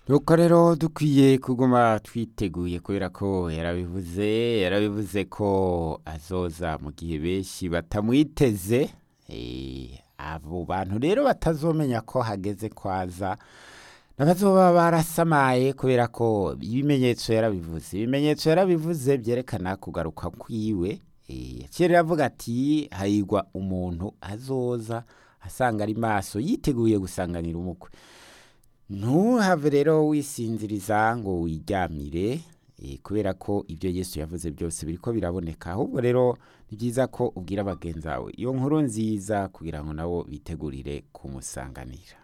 nuko rero dukwiye kuguma twiteguye kubera ko yarabivuze yarabivuze ko azoza mu gihe benshi batamwiteze Eh, abo bantu rero batazomenya ko hageze kwaza n'abazoba barasamaye kubera ko ibimenyetso yarabivuze ibimenyetso yarabivuze byerekana kugaruka kwiwe Eh, kera avuga ati hahigwa umuntu azoza asanga ari maso yiteguye gusanganira umukwe ntuhave rero wisinziriza ngo wiryamire eh, kubera ko ibyo yesu yavuze byose biriko biraboneka ahubwo rero ni byiza ko ubwira bagenzi bawe iyo nkuru nziza kugira ngo nabo bitegurire kumusanganira